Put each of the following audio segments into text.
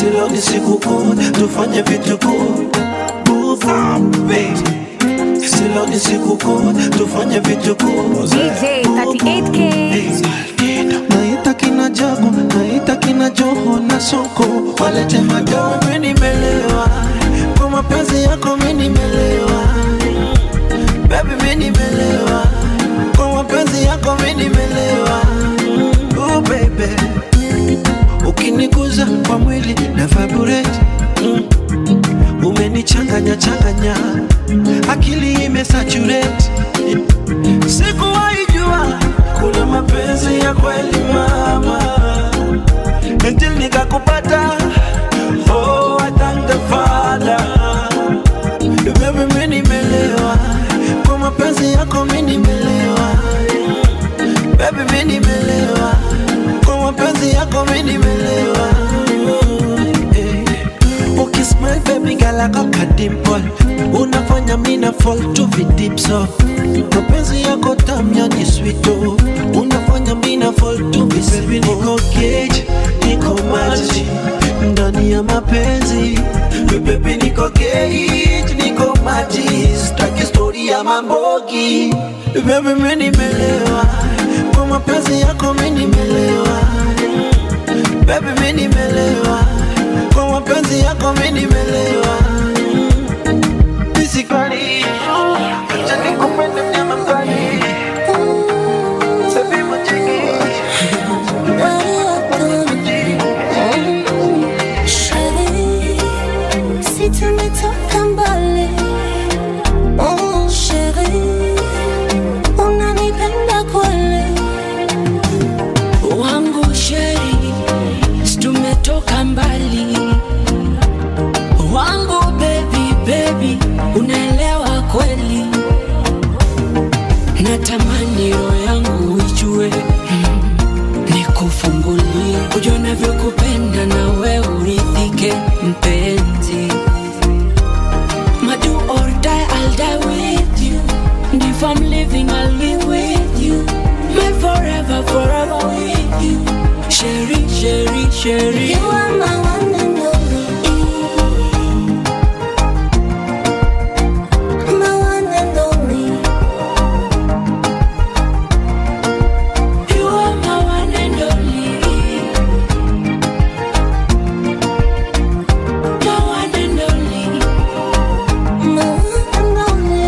silo ni siku kuu tufanye vitu kuu Kuu, baby. silo ni siku kuu tufanye vitu kuu DJ 38K. naita kina jago naita kina joho na soko walete madoo mi nimelewa kwa mapenzi yako mi nimelewa bebi mi nimelewa kwa mapenzi yako mi nimelewa oh, baby ukiniguza kwa mwili na vibrate mm. umenichanganya changanya akili imesaturate sikuwahi jua kuna mapenzi ya kweli mama until nikakupata oh I thank the father baby mimi nimelewa kwa mapenzi yako mimi nimelewa baby mimi nimelewa kwa mapenzi yako mimi nimelewa Eh. ukismile baby gala kaka dimple unafanya mina fall to the deep so mapenzi yako tamya ni sweet oh. unafanya mina fall to the baby niko cage niko maji ndani ya mapenzi baby niko cage niko maji staki story ya mambogi baby mimi nimelewa kwa mapenzi yako mimi nimelewa baby mimi nimelewa kwa mapenzi yako mimi nimelewa Basically, acha nikupende mnyama mkali. Baby mchiki. Si tumetoka mbali oh, sheri unanipenda kweli wangu sheri tumetoka mbali wangu bebi bebi unaelewa kweli natamani roho yangu ijue mm, nikufungulie ujue navyokupenda na we uridhike mpenzi Madu or die, I'll die with you. And if I'm living, I'll live with you. My forever, forever with you. Sherry, Sherry, Sherry. You are my one and only My one and only You are my one and only. My one and only. My one and only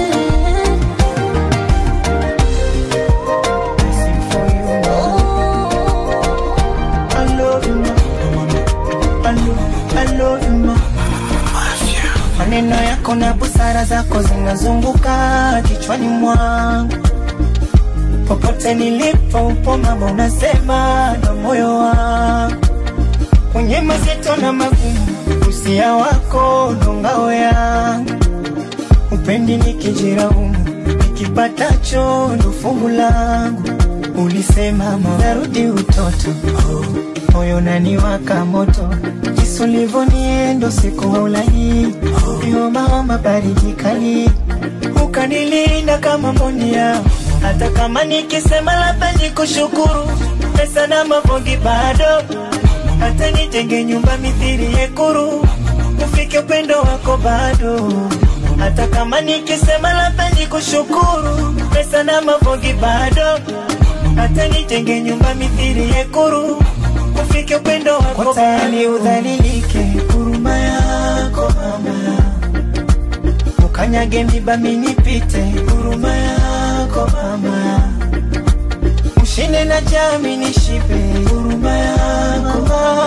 Oh I love you, ma. I love, I love you, ma. maneno yako na busara zako zinazunguka kichwani mwangu popote nilipo upo mama unasema na moyo wangu kwenye mazito na magumu usia wako ndo ngao yangu upendi nikijiraumu nikipatacho ndo fungu langu ulisema mama narudi utoto moyo naniwaka moto jinsi ulivyoniendo siku haulai ihomaoma baridi kali ukanilinda kama mboni yao hata kama nikisema labda nikushukuru pesa na mavongi bado hata nijenge nyumba mithiri yekuru ufike upendo wako bado hata kama nikisema labda nikushukuru pesa na mavongi bado hata nijenge nyumba mithiri yekuru ufike upendo wako tayari udhalilike huruma yako mama ukanyage miba minipite huruma yako mama ushinde na jami nishipe huruma yako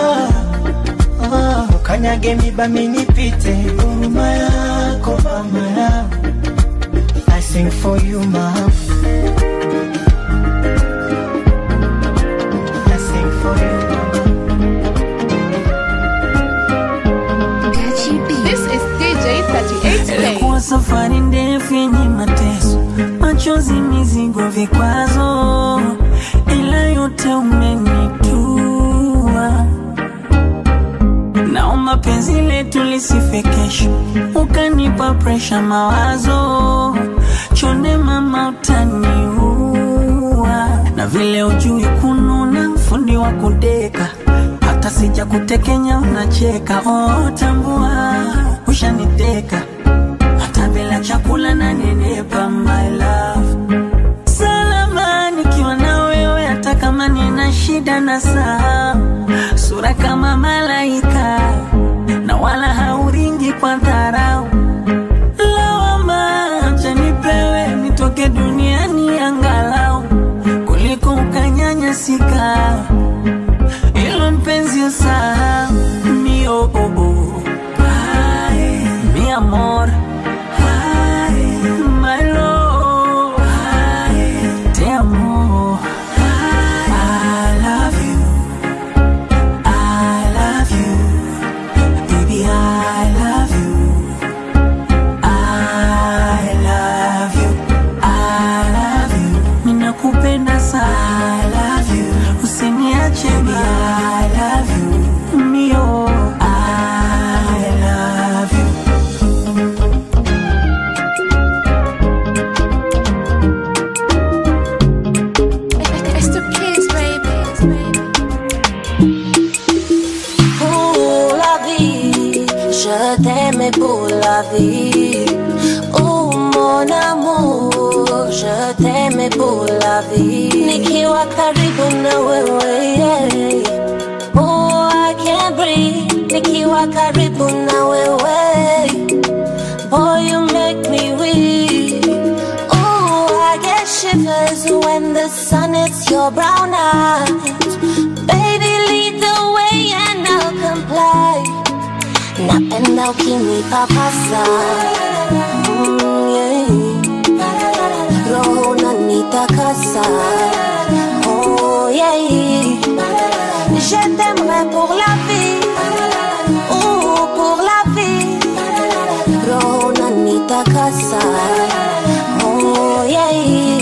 mama ukanyage miba minipite huruma yako mama I sing for you mama I sing for you This is DJ 38K. Ilikuwa safari ndefu yenye mateso, machozi, mizigo, vikwazo, ila yote umenitua. Naomba penzi letu lisife kesho, ukanipa presha, mawazo chonde, mama utaniua, na vile ujui kununa, fundi wa kudeka hata sija kutekenya unacheka oh, tambua ushaniteka hata bila chakula na nenepa my love salama nikiwa na wewe hata kama nina shida na saa sura kama malaika na wala hauringi kwa dharau lawama acha nipewe nitoke duniani angalau kuliko ukanyanyasika ilo mpenzi usahau mi oh, oh, oh. Ay, mi amor Ay, my love Ay, te amo I love you I love you baby I love you I love you I love you ninakupenda sana I love you usiniache baby I love you mio I love you It's the kids, baby. Pour la vie, je t'aimais pour la vie. Oh mon amour, je t'aimais pour la vie. Nikiwa karibu na wewe, yeah. Oh, I can't breathe. Nikiwa karibu na wewe. Boy, you make me weak. Oh, I get shivers when the sun hits your brown eyes. Baby, lead the way and I'll comply. Napenda ukinipapasa mm, yeah. Roho unanitakasa oh, yeah. Je t'aimerai pour la vie oh, pour la vie Roho unanitakasa oh, yeah.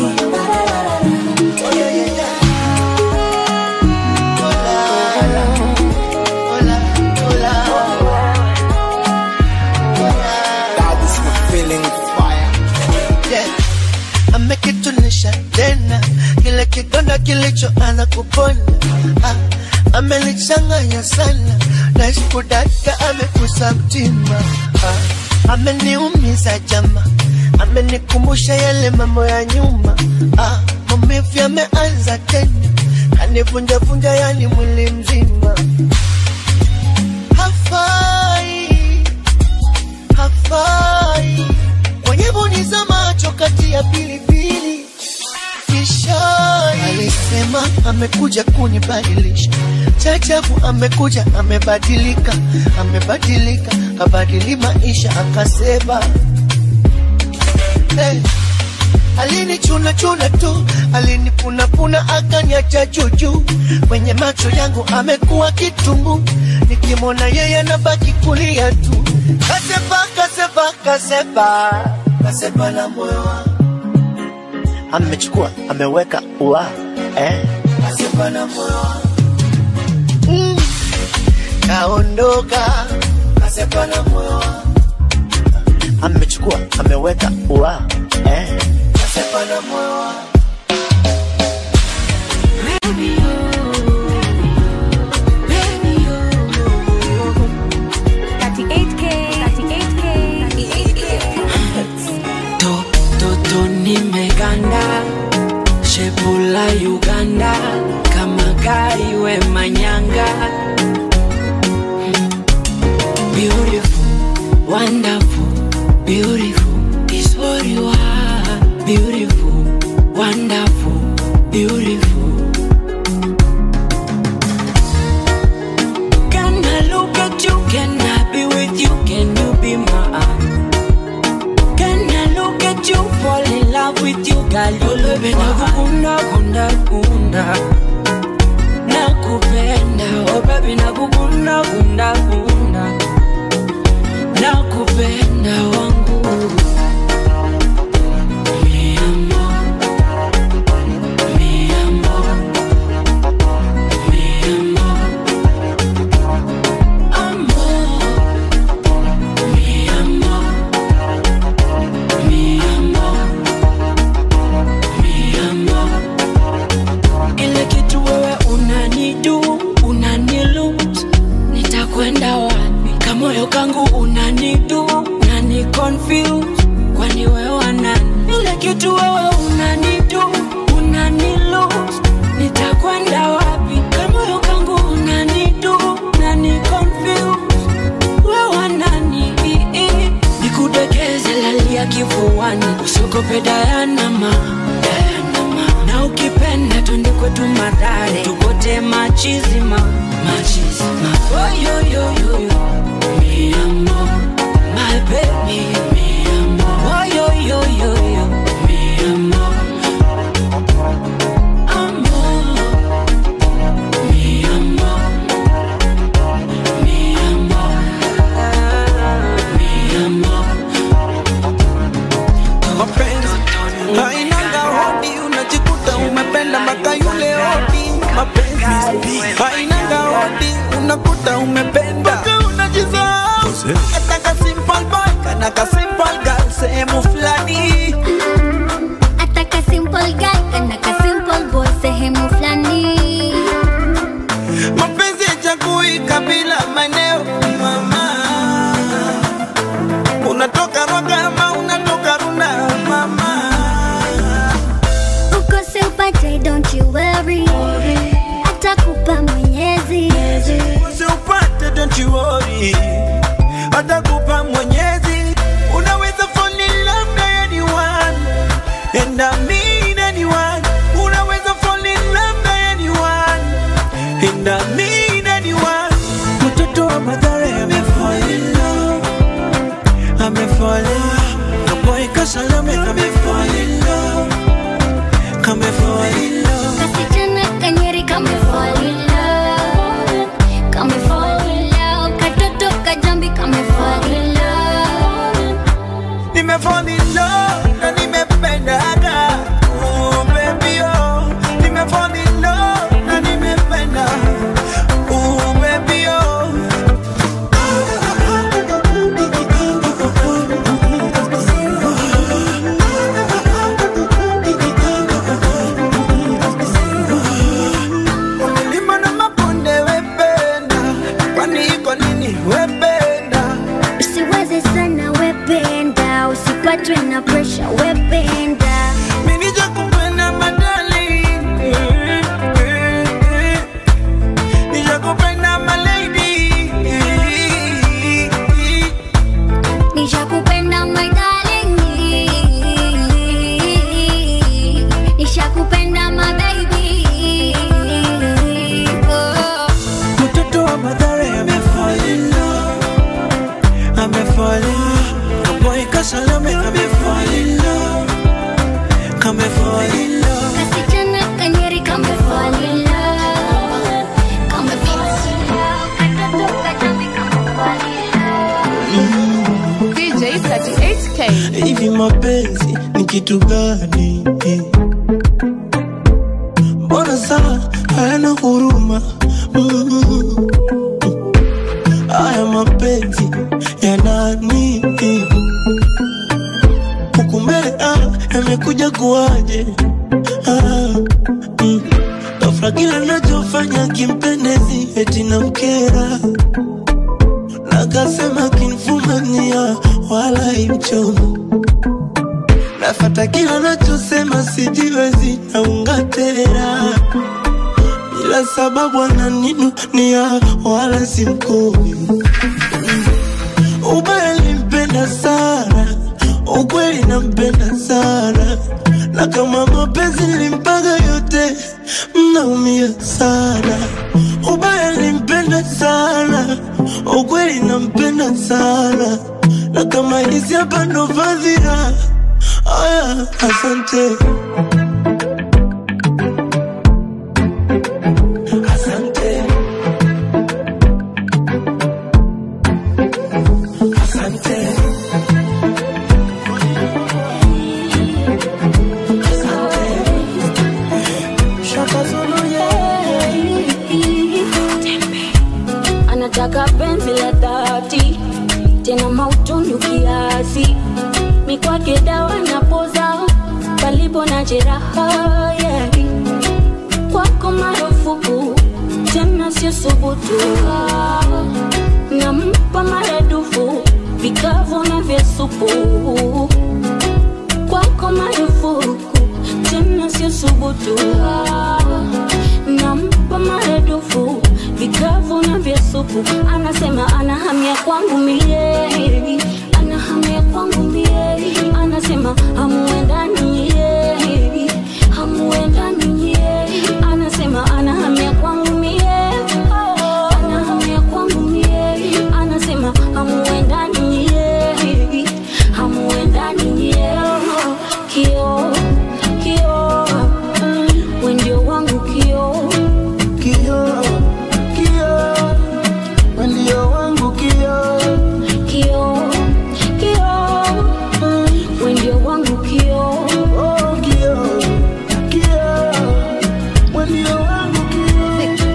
Yeah. amekitunisha tena kile kidonda kilichoanza kupona ah, amelichanganya sana nasikudaka amekusa mtima ah, ameniumiza jama amenikumbusha yale mambo ya nyuma ah, maumivu yameanza tena kanivunjavunja yani mwili mzima hafai hafai kwenye boni za macho kati ya pilipili kishai alisema amekuja kunibadilisha chachabu amekuja amebadilika amebadilika kabadili maisha akasema hey. alinichuna chuna tu alinipunapuna akaniacha juju kwenye macho yangu amekuwa kitumbu nikimwona yeye nabaki kulia tu kasepa kasepa kasepa kasepa na moyo wangu amechukua ameweka ua eh. kasepa na moyo wangu mm. kaondoka kasepa na moyo wangu amechukua ameweka ua eh. kasepa na moyo wangu Baby, oh, baby, oh. 38K, 38K, 38K. to toto nimeganda shepula uganda kama gari we manyanga beautiful wonderful beautiful is what you are beautiful wonderful beautiful Can I look at you? Can I be with you? Can you be mine? Can I look at you? Fall in love with you, girl. You look nakukunda kunda kunda nakupenda oh baby nakukunda kunda kunda nakupenda wangu Mi amor, mi amor, mi amor. Amor, mi amor, mi amor, mi amor. Ile kitu wewe unanidu, unanilut, nitakwenda wapi kamoyo kangu unanidu nani confuse kwani wewe nani ile kitu wewe unanidu unani lose nitakwenda wapi kamoyo kangu unanidu nani confuse wewe nani nikudekeze lalia kifuani usiogope dayanama dayanama na ukipenda twende kwetu madhare tukote machizima machizima oyoyoyoyo mi amor my baby mi amor oyoyoyoyo mi amor amor mi amor mi amor mi amor mapenzi hainanga hodi unajikuta umependa mpaka yule hodi mapenzi hainanga hodi unakuta umependa mpaka unajisahau hata ka simple boy kana ka simple girl sehemu fulani Ataka simple guy kana ka simple boy sehemu fulani mapenzi yachagui kabila maeneo mama unatoka rwagama unatoka runda mama ukose upate don't you worry atakupa mwenyezi usiupate don't you worry atakupa mwenyezi unaweza fall in love na anyone and I mean anyone unaweza fall in love na anyone and I mean anyone mtoto wa madhare amefall in love amefall in love kaboy kasalame kamefall in love kamefall in love kasichana kanyeri kame fall in love kame fall in love katoto kajambi kame fall in love nimefall in love na nimependaga oh baby oh nimefall in love na nimependa oh baby oh milima na mabonde wependa kwani iko nini wependa usiwaze sana wependa usipatwe na pressure wependa Minija kupenda madali Nija kupenda malady nishakupenda my darling nishakupenda my baby oh. Mtoto wa madhare amefall in love Amefall in love Kaboy kasalame amefall in love Kamefall in love kasichana kanyeri kame fall in love kame fall in love katoto kajambi kame fall in love DJ 38K. hivi mapenzi ni kitu gani mbona saa hayana huruma Mm. haya mapenzi ya nani huku mbele ah, yamekuja kuwaje ah, mm. ghafla kila nachofanya kimpendezi eti na mkera nakasema kinfumania wala imchomo nafata kila nachosema sijiwezi naungatera bila sababu ananinunia wala simkumi ubaya limpenda sana ukweli nampenda sana na kama mapenzi nilimpaga yote mnaumia sana ubaya limpenda sana ukweli nampenda sana na kama hizi hapa ndo fadhila aya asante asante asante Shaka Zulu, yeah. anataka penzi la dhati tena mautundu kiasi mikwake dawa na poza palipo na jeraha yeah. kwako marufuku tena tena sio subutu nampa maradufu vikavu na vya supu kwako marufuku tena sio subutu nampa maradufu vikavu na vya supu anasema anahamia kwangu mie anahamia kwangu mie anasema hamuendani ye hamuendani ye anasema anahamia kwangu mie anahamia kwangu mie anasema hamuendani ye hamuendani ye kio kio we ndio wangu kio Kio, kio, ndio wangu kio. kio kio we ndio wangu kio Oh, kio, kio, ndio wangu kio.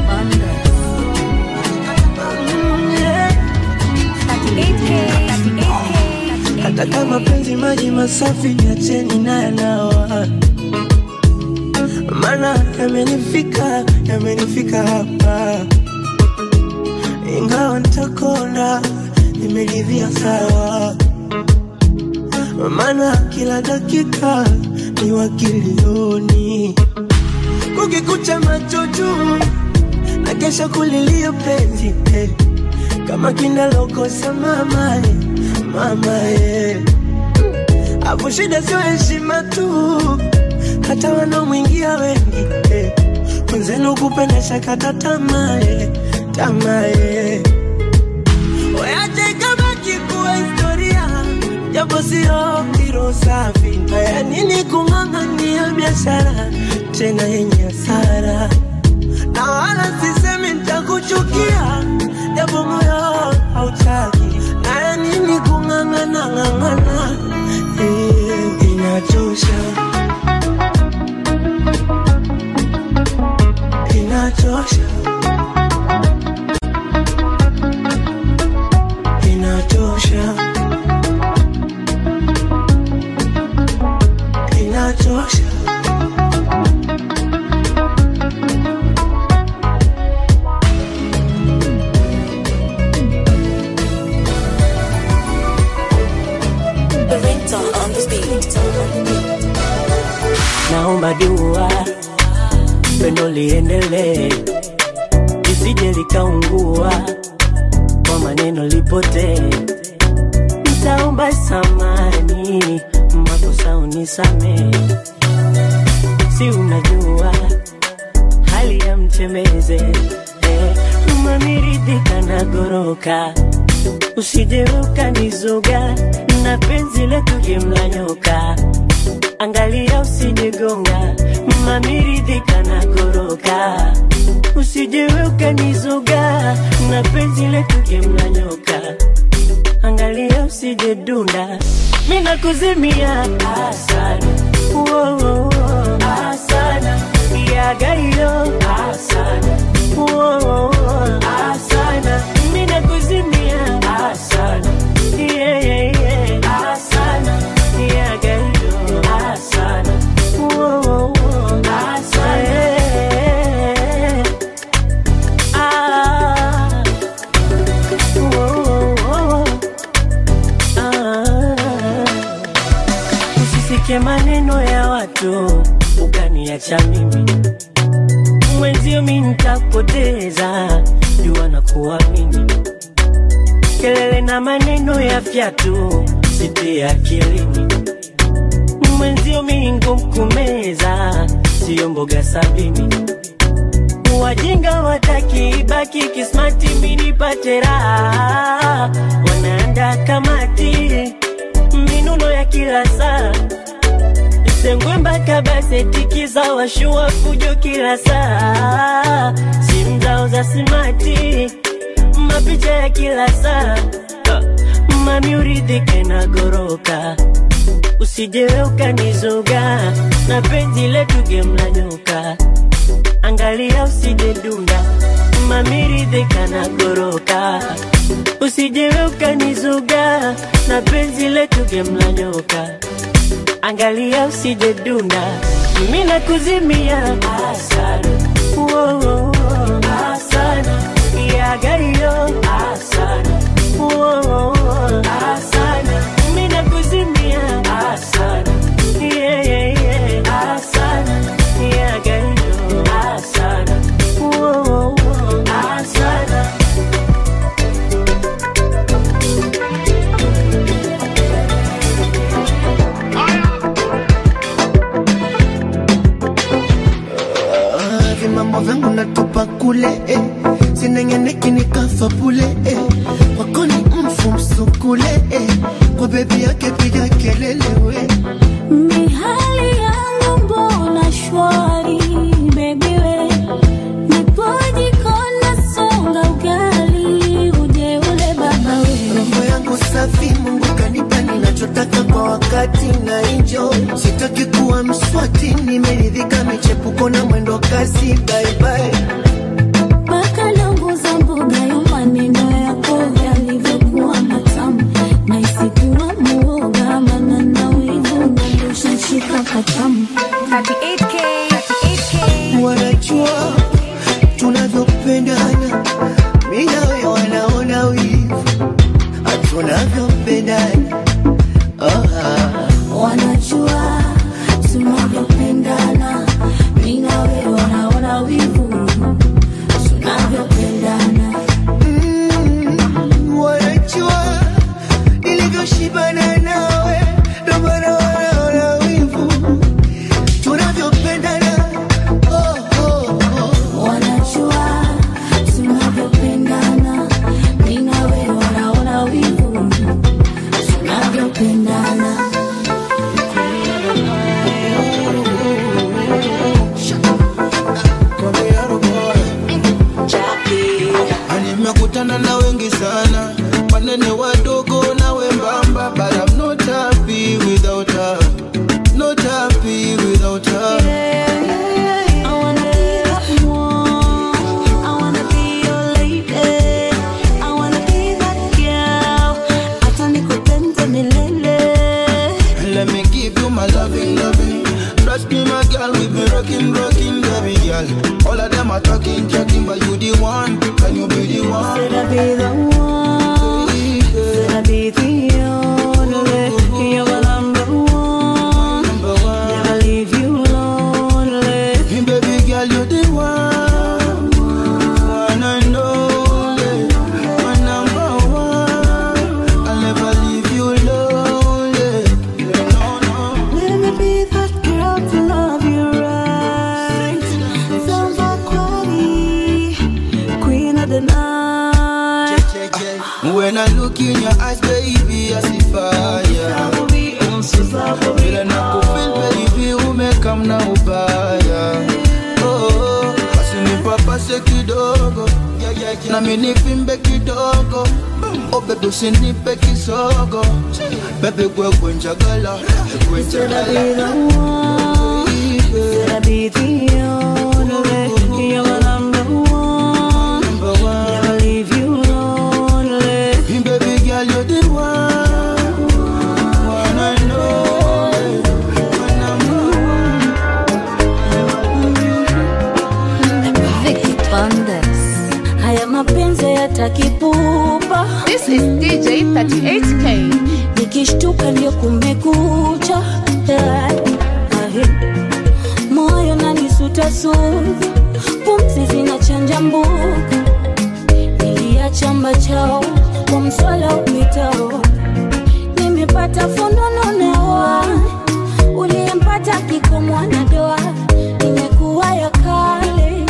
Mm, yeah. 38K, 38K, hata kama penzi maji masafi niacheni naye nawa mana yamenifika yamenifika hapa ingawa ntakona nimeridhia sawa mana kila dakika ni wakilioni kukikucha macho juu na kesho kulilia penzi eh. kama kinalokosa mama eh, mama eh. Hapo shida sio heshima tu, hata wanaomwingia wengi eh. Mwenzenu kupenda shakata tamaa eh, tamaa eh. Weache ikabaki kuwa historia, japo sio kiro safi. Haya nini kung'ang'ania biashara tena yenye hasara, na wala sisemi nitakuchukia, japo moyo hautaki. Haya nini kung'ang'ana ng'ang'ana, eh, inachosha, inachosha, inachosha, inachosha. naomba dua pendo liendelee lisije likaungua kwa maneno lipotee nitaomba samani makosa unisamee si unajua hali ya mchemeze eh, umamiridhika na goroka usije ukanizuga na penzi letu jimla nyoka angalia usijigonga mamiridhika na goroka usije ukanizuga na penzi letu jimla nyoka angalia usije dunda mina kuzimia asana Wo, wo, wo. asana yagayo asana Wo, wo, wo. asana mina kuzimia asana yeah, yeah, yeah. asana yagayo asana Wo, wo, wo. asana yeah. ah. Wo, wo, wo. Ah. Usisikie maneno ya watu ukaniacha mimi mwenzio, mi nitakupoteza jua na kuamini. Kelele na maneno ya fyatu sitie akilini, mwenzio mi ngumu kumeza, siyo mboga sabini. Wajinga wataki ibaki kismati, mi nipate raha, wanaanda kamati minuno ya kila saa sengwe mpaka basetikiza washua fujo kila saa simu zao za simati mapicha ya kila saa mami uridhike na goroka usijewe ukanizoga na penzi letu gemla nyoka angalia usije dunda mami ridhika na goroka usijewe ukanizuga na penzi letu gemla nyoka angalia usije dunda mimi nakuzimia asana Wo, wo, wo. asana yagayo asana Whoa, asana mina kuzimia asana yeah, yeah, yeah. asana yagayo asana Whoa, asana Ah, vimambo vyangu natupa kule eh. sinengeneki nikafa pule eh. kwako ni mfu msukule eh. kwa bebi yake piga kelele we Mihali yangu mbona shwari baby we Nipoji kona songa ugali uje ule baba we roho yangu safi mungu kanipa ninachotaka kwa wakati na enjoy sitaki kuwa mswati nimeridhika michepuko na mwendo kasi bye bye Paka langu za mboga ya maneno yako yalivyokuwa matamu na isikuwa muoga maana na wivu nandosha shika katamu 38K, 38K. wanajua tunavyopendana mi nawe wanaona wivu tunavyopendana oh, ah. wanajua tunavyopendana mi na wewe wanaona wivu tunavyopendana Mm, wanajua nilivyoshibana nawe ndo maana wanaona wivu tunavyopendana oh, oh, oh. wanajua tunavyopendana mi na wewe wanaona wivu tunavyopendana nimekutana na wengi sana wanene wadogo na wembamba but I'm not happy without her not happy without her I wanna be that one. I wanna be your lady. I wanna be that girl. Hata nikupende milele. let me give you my loving loving trust me my girl we been rocking rocking baby girl all of them are talking talking but you the one can you be the one Said I be the one. Said I be the only. You're my number one. number one Never leave you lonely. Hey, baby girl, you the one, one and only, my number one. I'll never leave you lonely. No, no. Let me be that girl to love you right. Samba Kwani, queen of the night. When I look in your eyes, baby, I see fire. Vile nakufeel, baby, umekam na ubaya. Oh, basi nipapase kidogo nami nivimbe kidogo oh bebe usinipe kisogo bebe gwegwe njagala gwe Said I be njagala the one. Said I be the only. You're my number one. number one Never leave you lonely. Hey, baby girl, you're the one, one and only, my number one. Vicky Bandes. Haya mapenzi yatakipupa. This is DJ 38K. Nikishtuka ndio kumekucha. Yeah. Ahe. Moyo nanisutasuta, pumzi zinachanja mbuka. Niliacha mbachao kwa mswala upitao, nimepata fununu newa uliyempata kiko mwanadoa, imekuwa ya kale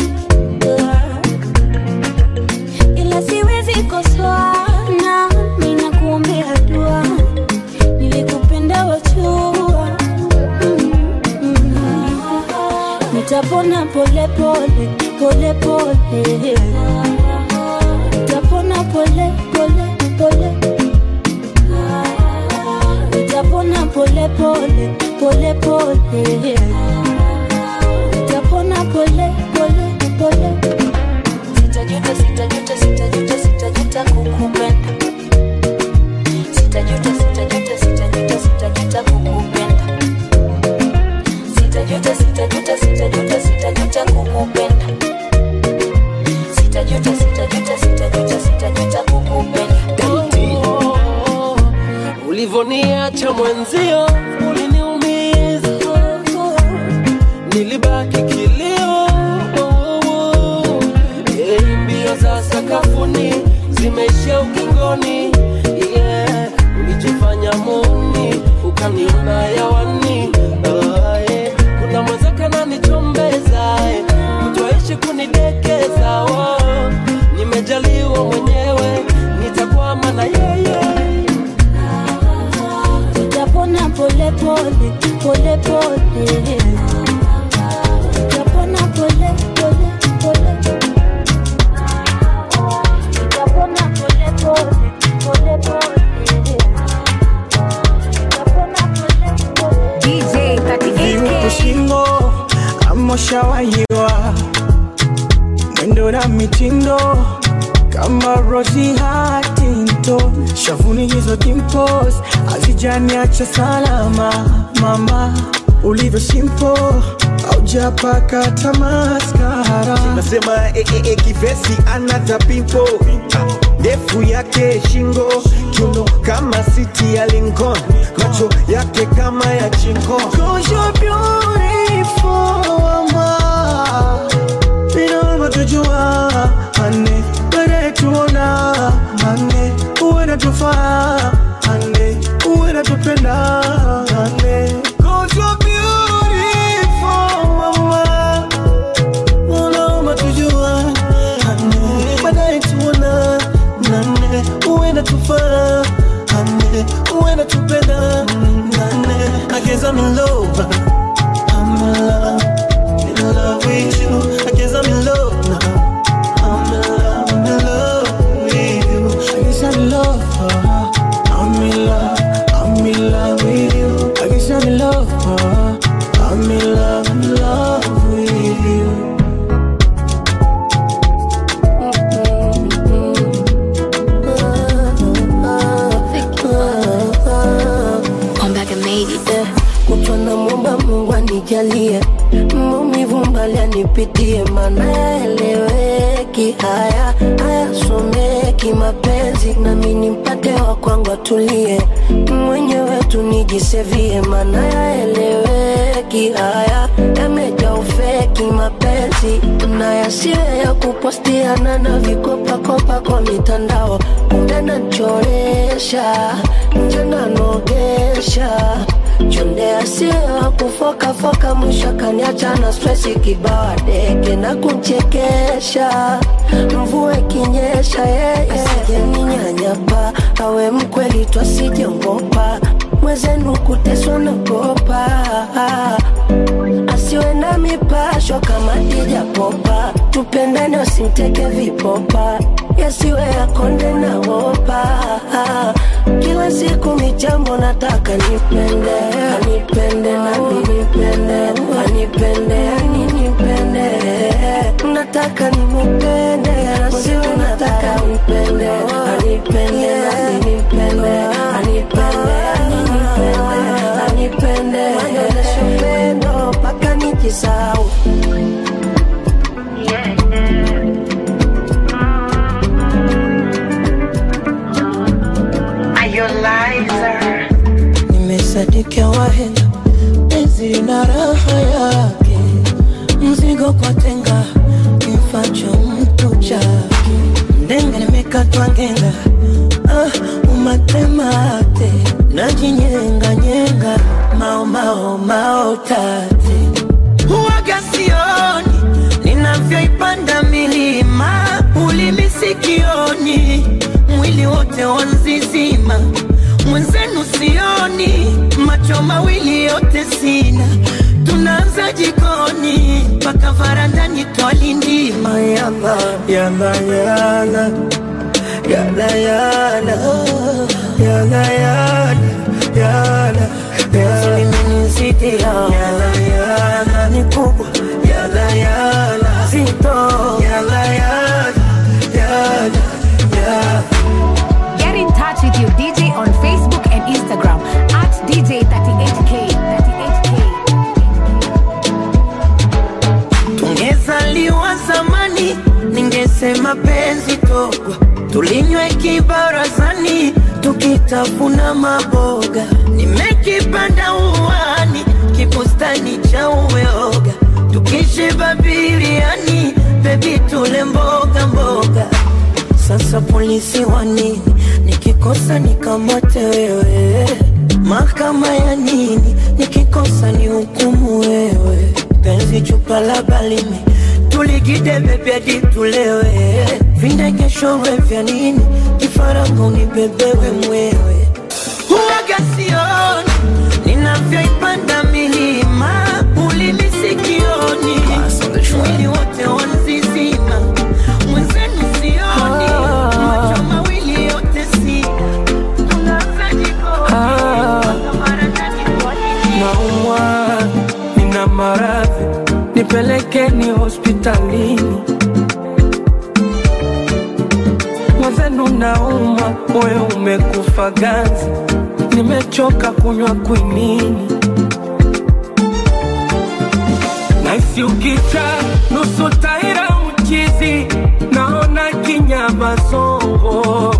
ila siwezi kosoa, na ninakuombea dua, nilikupenda wachua nitapona pole pole pole pole nitapona pole pole pole nitapona pole pole pole pole nitapona pole pole pole sitajuta sitajuta sitajuta sitajuta kukupenda sitajuta sitajuta sitajuta sitajuta kukupenda sitajuta sitajuta sitajuta sitajuta kukupenda ulivoniacha mwenzio uliniumiza nilibaki kilio Eh, mbio za sakafuni zimeishia ukingoni yeah. ulijifanya muni ukaniona yawani Ah, eh. kuna mwenzake nanichombeza eh. mtuaishi kunidekeza oh. nimejaliwa mwenyewe nitakwama na yeye Japona pole pole pole pole Japona pole pole pole Japona pole pole pole pole Japona pole pole DJ 38K. shingo amoshawahiwa mwendo na mitindo kama Rosie Huntington, shavuni hizo dimples hazijaniacha salama. Mama ulivyo simple, haujapaka tamaskara. nasema eh, eh, eh, kivesi anata pimpo ndefu yake shingo kiuno kama siti ya Lincoln macho yake kama ya chingo Cause you're beautiful, mama. Bila tujua ane baadaye tuona ane uwe natufaa ane uwe natupenda ane Cause you're beautiful, mama. Unaomba tujua ane baadaye tuona nane uwe natufaa ane uwe natupenda nane I guess I'm in love I'm in love in love with you I guess I'm in love now I'm in love I'm in love with you I guess I'm in love uh, I'm in love I'm in love with you I guess I'm in love uh, I'm in love I'm in love with you kutwa na mwomba Mungu anijalie maumivu mbali anipitie, maana yaeleweki haya hayasomeki mapenzi, nami nimpate wa kwangu atulie, mwenyewe tu nijisevie, maana yaeleweki haya yamejaa ufeki mapenzi, na yasiwe ya kupostiana na vikopakopa kwa mitandao, kumbe nachoresha nje nanogesha chonde asiwa kufokafoka mwisho kaniacha na stresi kibawa deke na kumchekesha mvua ikinyesha yeye asijeninyanyapa awe mkweli twasijengopa mwezenu kuteswa na kopa asiwe na mipasho kama dijapopa tupendane wasimteke vipopa yasiwe yakonde na wopa kila siku michambo nataka nipende anipende nami nipende anipende ani nipende nataka nimupende nasiwe nataka nipende anipende nami nipende anipende ani nipende anipende anyonyeshe upendo mpaka nijisau nimesadikia wahenga penzi na raha yake mzigo kwa tenga kifacho mtu chake ndenga nimekatwa ngenga ah, umatemate najinyenganyenga mao mao mao tate huwaga sioni ninavyoipanda milima ulimi sikioni mwili wote wanzizima mwenzenu sioni macho mawili yote sina tunaanza jikoni mpaka varandani twalindima yala yala yala yala yala yala yala yala yala imenizidi yala yala ni kubwa yala yala zito yala yala yala yala Get in touch with your DJ on Facebook and Instagram at DJ38K. 38K. tungezaliwa zamani, ningesema penzi togwa, tulinywe kibarazani, tuki natafuna maboga, nimekipanda uwani, kibustani cha uyoga, tukishiba biriani, bebi tule mboga mboga. Sasa polisi wa nini? Nikikosa nikamate wewe, mahakama ya nini? Nikikosa ni hukumu wewe, penzi chupa la balimi tuligide bebi hadi tulewe, vindekeshorwe vya nini? Kifaranga unibebewe mwewe, huwaga sioni ninavyoipanda milima, ulimi sikioni, mwili wote wanzizima, mwenzenu sioni, macho mawili yote si naumwa, nina maradhi, nipelekeni hospitalini. Mwenzenu naumwa, moyo umekufa ganzi, nimechoka kunywa kwinini. Naisi ukicha nusu taira uchizi, naona kinyama songo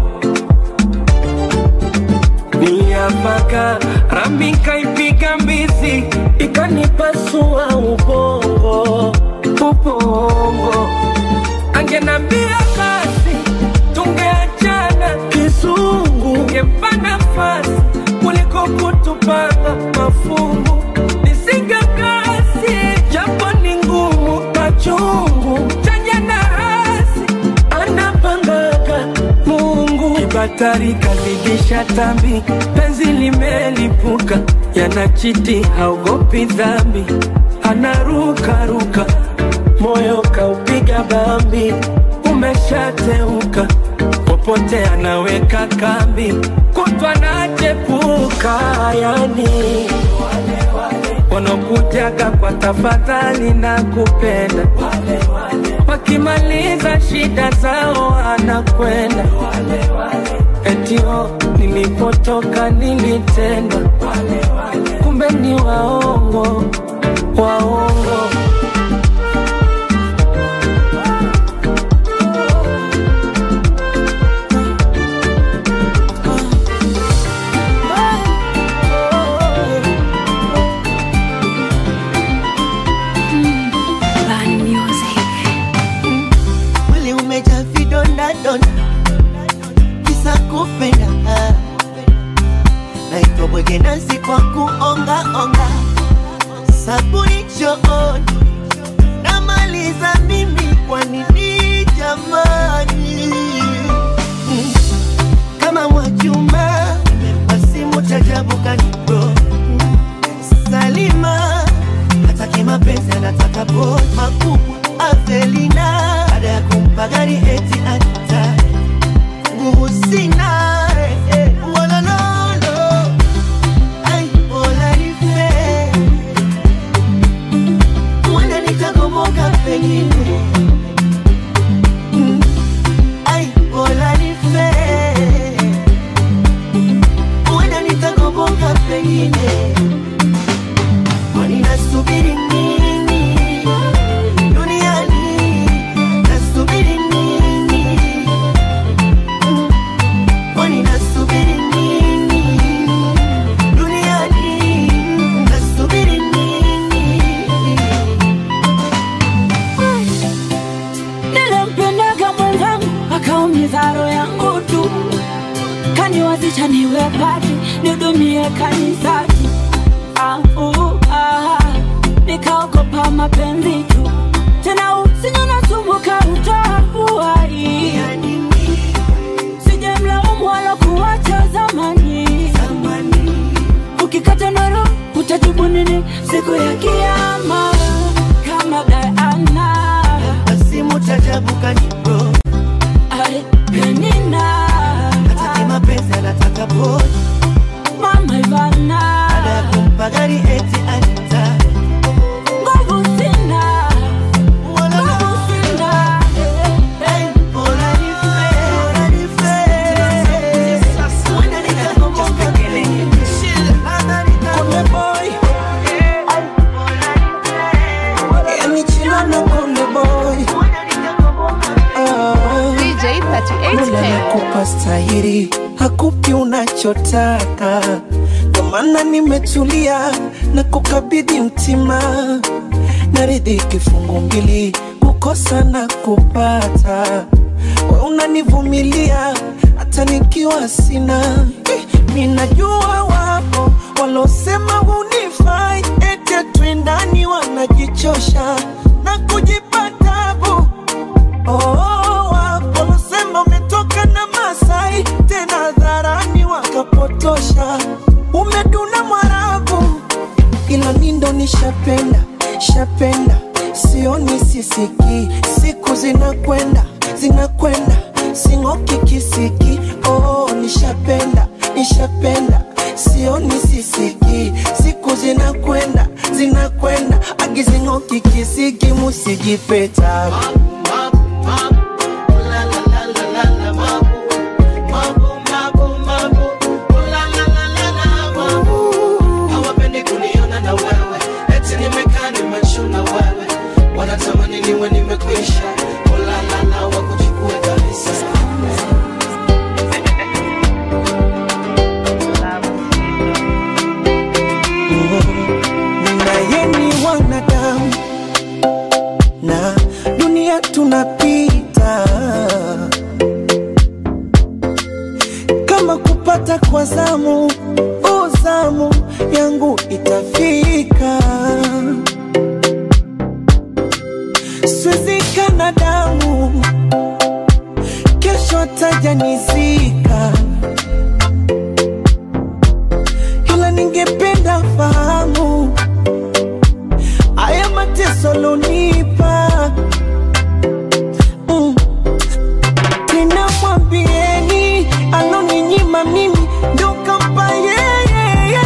niliapaka rambi nkaipiga mbizi ikanipasua ubongo ubongo angenambia basi tungeachana kizungu ngempa nafasi kuliko kutupanga mafungu nisinga kasi japo ni ngumu machungu chanya na hasi anapangaga Mungu kibatari kazidisha tambi, penzi limelipuka, yanachiti haogopi dhambi, anarukaruka, moyo kaupiga bambi, umeshateuka, popote anaweka kambi, kutwa nachepuka, yani wanakujaga kwa tafadhali na kupenda wakimaliza shida zao anakwenda etio nilipotoka nilitendwa kumbe ni waongo waongo mwili umejaa vidonda donda, kisa kupenda naitwa bwege nasi kwa kuonga onga, sabuni chooni namaliza mimi, kwa nini jamani? Mm. kama Mwajuma masimu chajabu kanibro Salima hataki mapenzi anataka boy makubwa Avelina baada ya kumpa gari eti ata nguvu sina eh, eh, wala lolo ai bola nife huenda nitagomoka pengine Mm, ai bola nife huenda nitagomoka pengine kwani nasubiri nini duniani nasubiri nini Mm, kwani nasubiri nini duniani nasubiri nini nilimpendaga mwenzangu akaumiza roho yangu tu kaniwazisha niwe pati nidumie kanisati ah, uh, ah, nikaogopa mapenzi tu tena usinyo nasumbuka utahuai sijemlaumu wala kuwacha zamani ukikata noro utajibu nini siku ya kiama kama Diana asimu chajabu kanibro Ai, Penina hataki mapenzi anataka boy Mama Ivana baada ya kumpa gari eti ata nguvu sina nguvu sina Ai, bola nife, bola nife. Huenda nikagomoka pengine. Shit, labda nikagomoka. kipi unachotaka, ndo maana nimetulia na kukabidhi mtima, naridhi kifungu mbili, kukosa na kupata. We unanivumilia hata nikiwa sina eh, minajua wapo walosema hunifai, ete twendani wanajichosha na kujipa tabu Oh, wapo walosema umetoka na Masai, tena dharani wakapotosha, umeduna Mwarabu, ila mi ndo nishapenda shapenda, sioni sisiki, siku zinakwenda zinakwenda, sing'oki kisiki. Oh, nishapenda nishapenda, sioni sisiki, siku zinakwenda zinakwenda, agizing'oki kisiki, musijipeta hawapendi kuniona na wewe eti nimekaa nimechuna wewe wanatamani niwe nimekwisha ulalala wakuchukue kabisa naye ni wanadamu na dunia tunapita kama kupata kwa zamu o zamu yangu itafika swezikana damu kesho tajanizika ila ningependa fahamu haya mateso lonipa mm. tena mwambieni aloninyima mimi ndo kampa yeye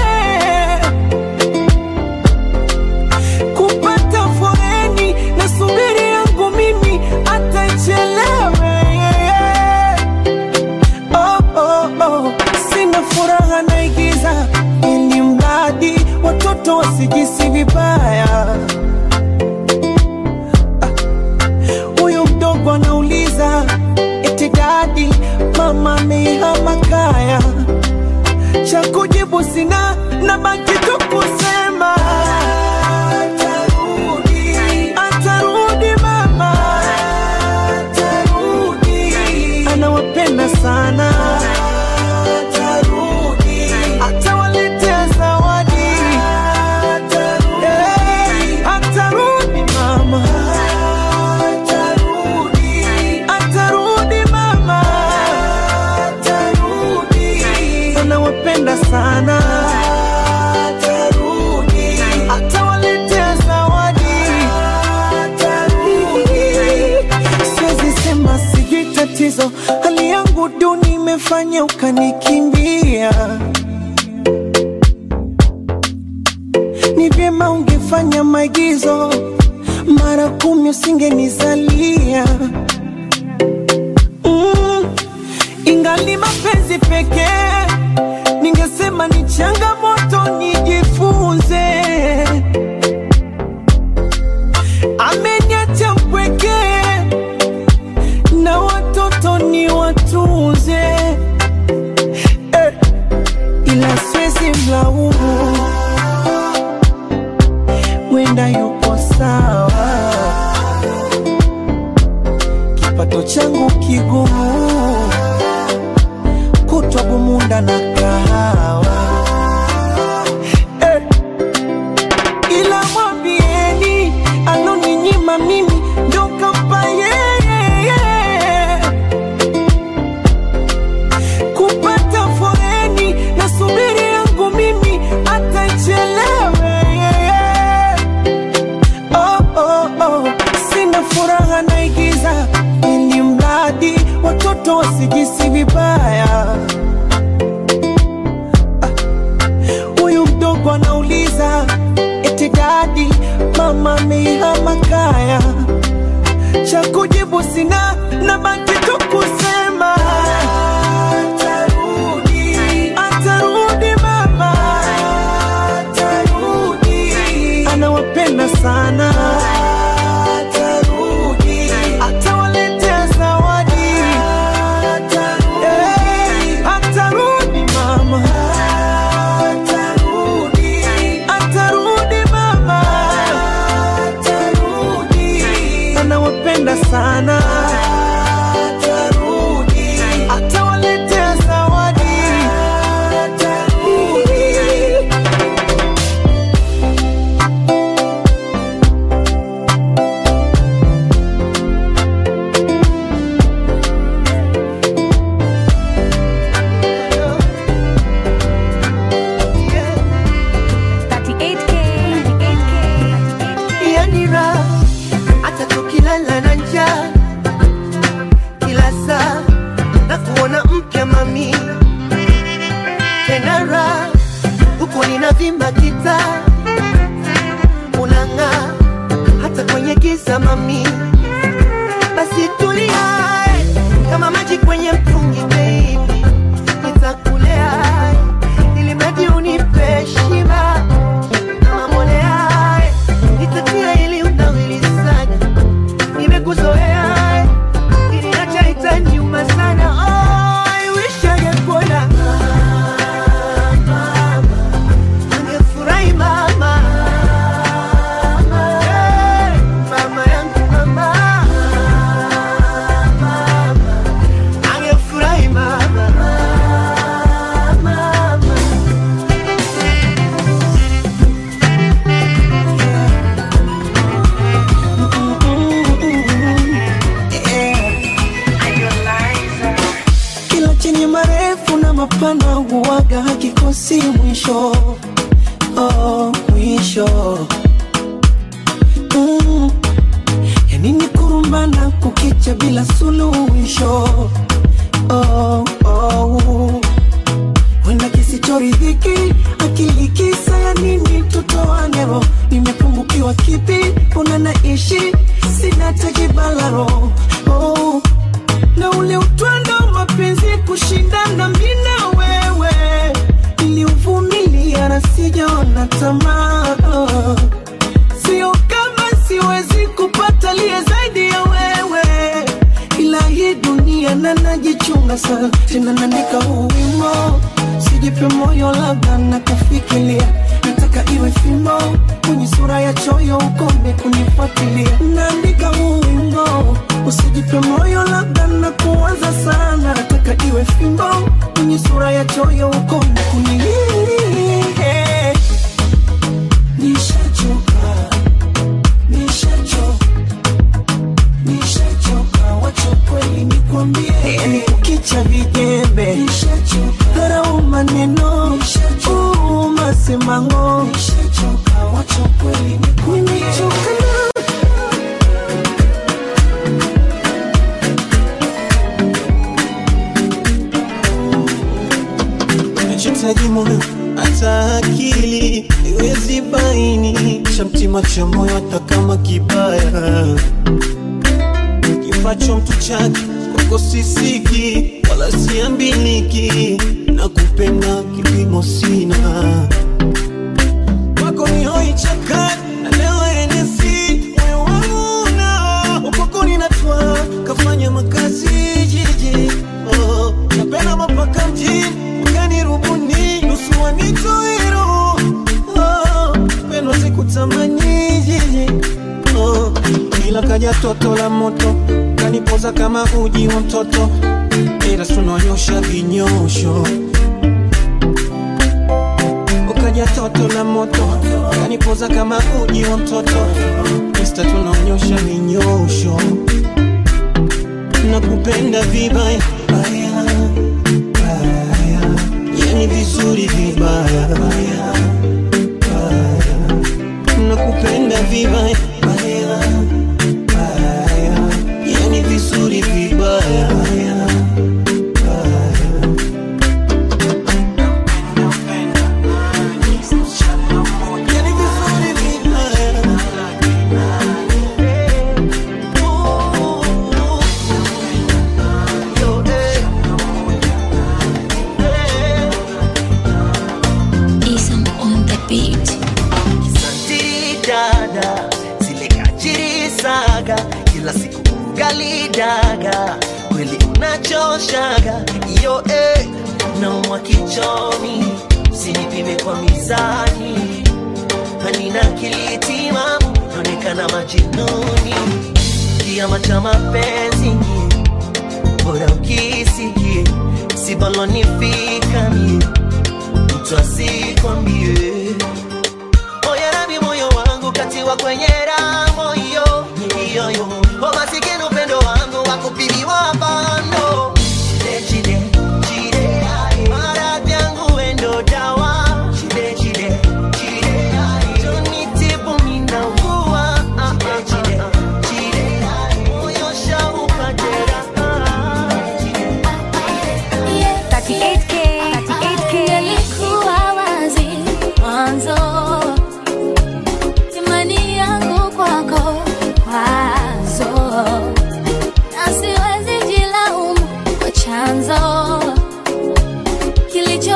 kupata foreni na subiri yangu mimi atachelewe oh, oh, oh. sina furaha naigiza ili mradi watoto wasijisi vibaya huyu mdogo anauliza eti dadi mama ameihama kaya cha kujibu sina na baki tu kusema atarudi atarudi mama atarudi anawapenda sana atarudi atawaletea zawadi atarudi atarudi mama atarudi atarudi mama atarudi anawapenda sana atarudi atawaletea zawadi atarudi siwezi sema sijui tatizo hali yangu duni imefanya ukanikimbia ni vyema ungefanya maigizo mara kumi usingenizalia mm, ingali mapenzi pekee ningesema ni changamoto nijifunze ameniacha mpwekee na watoto ni watunze eh, ila siwezi mlaumu wenda yupo sawa kipato changu kigumu kutwa bumunda na kahawa eh, ila mwambieni aloninyima mimi ndo kampa yeye kupata foreni na subiri yangu mimi atachelewe oh, oh, oh. sina furaha naigiza ili mradi watoto wasijisi vibaya Ah, huyu mdogo anauliza eti dadi mama ameihama kaya cha kujibu sina na baki tu kusema atarudi atarudi mama atarudi anawapenda sana atarudi atawaletea zawadi atarudi umezima kita unang'aa hata kwenye giza mami basi tulia kama maji kwenye mtungi baby nitakulea ili mradi unipe shiba kama mbolea nitatia ili unawili sana nimekuzoea ili acha itaniuma sana oh, I wish angekuona angefurahi mama Hey, mama yangu mama angefurahi mama kila chenye marefu na mapana huwaga hakikosi mwisho oh, mwisho mm. yanini kurumbana kukicha bila suluhisho oh, oh. wenda kisichoridhiki akili kisa ya nini tutoanero nimepungukiwa kipi una naishi sina tekibalaro oh na ule utwando wa mapenzi kushindana mina wewe niliuvumilia na sijaona tamaa sio kama siwezi kupata liye zaidi ya wewe ila hii dunia na najichunga sana tena naandika huu wimbo sijipe moyo labda na kufikiria nataka iwe fimbo kwenye sura ya choyo ukome kunifuatilia naandika huu wimbo usijipe moyo labda na kuwaza sana nataka iwe fimbo kwenye sura ya choyo ukome kuni nishachoka nishachoka nishachoka wacha kweli nikwambie yani ukicha vijembe dharau maneno uu, masemango nishachoka wacha kweli nimechoka na nachotaji moyo hata akili iwezi baini cha mtima cha moyo hata kama kibaya kifacho mtu chake kwako sisiki wala siambiliki na kupenda kipimo sina kwako ni hoi chakani na leo enesi moyo wangu na ukwako ninatwa kafanya makazi jiji oh, napenda mapaka mjini ukanirubuni nusu wanitoiro oh, pendo sikutamani jiji oh, ila kaja toto la moto kanipoza kama uji wa mtoto ila tunonyosha vinyosho ukaja toto la moto kanipoza kama uji wa mtoto ista tunaonyosha vinyosho nakupenda vibaya baya, baya. yani vizuri vibaya baya, baya. nakupenda vibaya baya, baya. yani vizuri vibaya baya, baya. Yani vizuri vibaya. Isam on the beat. Santiri dada zile kachiri saga kila siku ugali daga kweli unachoshaga iyo eh, naumwa kichoni usinipime kwa mizani hanina kilitimamu naonekana majinuni kiama cha mapenzi bora ukisikie sibalonifika mie mtu asikwambie Oya nami moyo wangu katiwa kwenye ramo hiyo hiyo yo O masikini upendo wangu wakupimiwa bando Chide chide chide ai Maradhi yangu wendo dawa Chide chide chide ai Tunitibu ninaugua ah, ah, chide chide ai Moyo shauka jeraha 38K, 38K. Ilikuwa wazi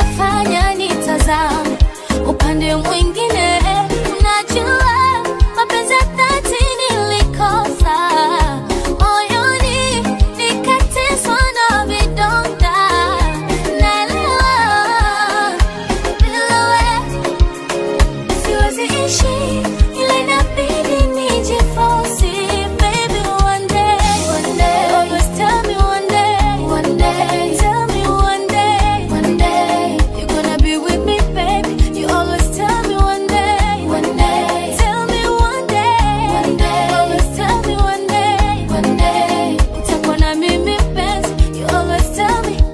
kinachofanya nitazame upande mwingine. Unajua mapenzi ya dhati nilikosa moyoni, nikateswa na vidonda. Naelewa bila wewe siwezi ishi, ila inabidi nijiforce. Baby, one day, one day, always tell me one day, one day, tell me one day, one day, you're gonna be with me, baby. You always tell me one day, one day, tell me one day, one day, always tell me one day, one day, utakuwa na mimi penzi. You always tell me,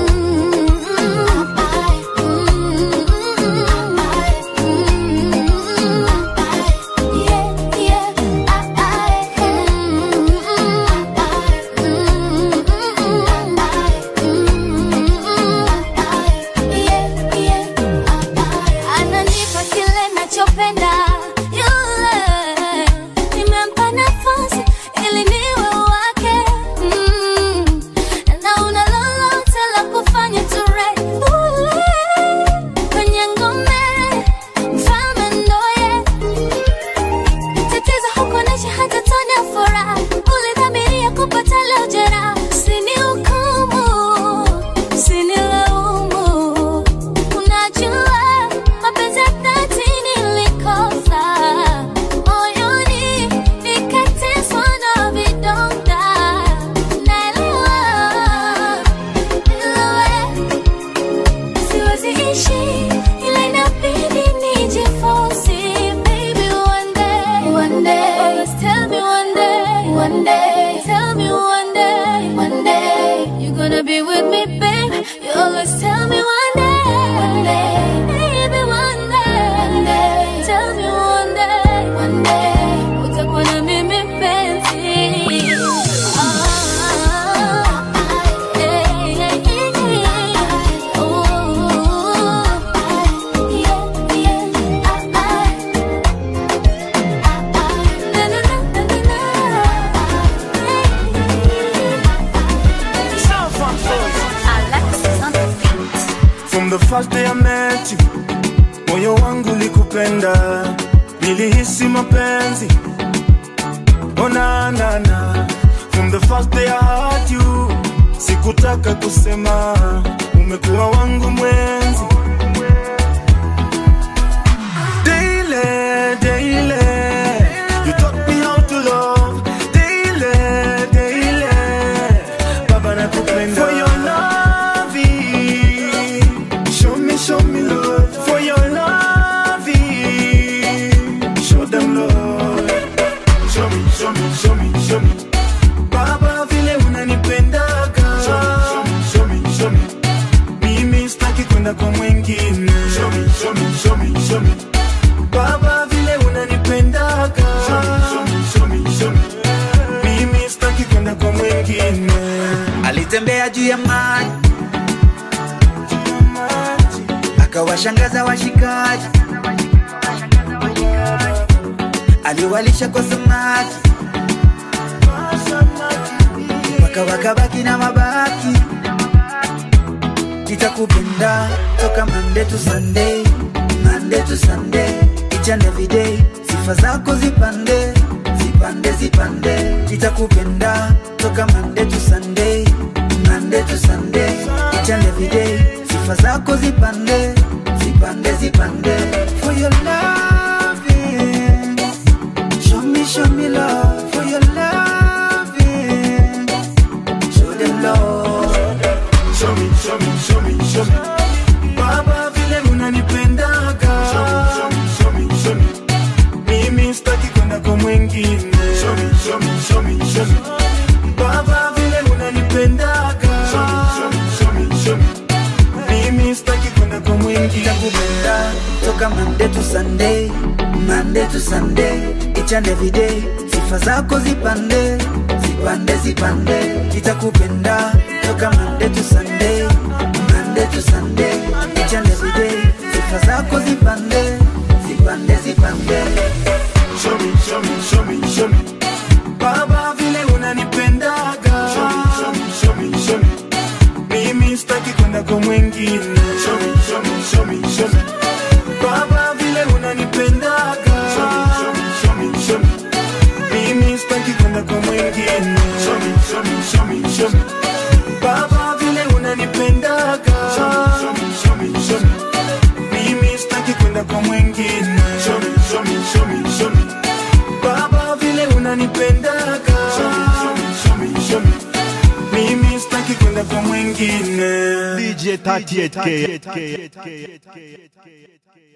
ananipa kile nachopenda yule nimempa nafasi ili niwe wake mm. na una lolote la kufanya ture ule kwenye ngome mfalme ndoye tatizo hukuonesha hata tone ya furaha ulidhamiria kupata leo jeraha usinihukumu usinilaumu unajua mapenzi ya dhati nilikosa moyoni nikateswa na vidonda naelewa bila wewe siwezi ishi ila inabidi nijiforce baby one day one day always tell me one day one day tell me one day one day you're gonna be with me babe you always tell me one day one day baby one day one day tell me one day one day utakuwa na mimi penzi ah, hey, hey, hey, oh. From the first day I met you, moyo wangu likupenda, nilihisi mapenzi. Oh na na na. From the first day I heard you, sikutaka kusema, umekuwa wangu mwenzi. Daily, daily, you taught me how to love. Daily, daily, Baba nakupenda. For your loving, show me, show me love. For your loving, show them love. Show me, show me, show me, show me. Baba vile unanipendaga. Show me, show me, show me, show me. Mimi sitaki kwenda kwa mwingine. Show me, show me, show me, show me. Baba vile unanipendaga. Show me, show me, show me, show me. Mimi sitaki kwenda kwa mwingine. alitembea juu ya maji akawashangaza washikaji aliwalisha kwa samaki mpaka wakabaki na mabaki nitakupenda toka Monday to Sunday, Monday to Sunday, each and every day. Sifa zako zipande, zipande, zipande. Nitakupenda toka Monday to Sunday, Monday to Sunday, each and every day. Sifa zako zipande, zipande, zipande. For your loving, show me, show me love. For your loving, show them love. Show me, show me, show me, show me. Baba vile unanipendaga. Show me, show me, show me, show me. Mimi sitaki kwenda kwa mwingine. Show me, show me, show me, show me. Baba vile unanipendaga. Show me, show me, show me, show me. Mimi sitaki kwenda kwa mwingine. Nitakupenda toka Monday to Sunday, Monday to Sunday, each and every day. Sifa zako zipande, zipande, zipande. Nitakupenda toka Monday to Sunday, Monday to Sunday, each and every day. Sifa zako zipande, zipande, zipande. Show me, show me, show me, show me. Baba vile unanipendaga. Show me, show me, show me, show me. Mimi sitaki kwenda kwa mwingine. Show me, show kwa mwingine show me, show me, show me, show me. baba vile unanipendaga show me, show me, show me, show me. mimi sitaki kwenda kwa mwingine show me, show me, show me, show me. baba vile unanipendaga show me, show me, show me, show me. mimi sitaki kwenda kwa mwingine DJ 38K.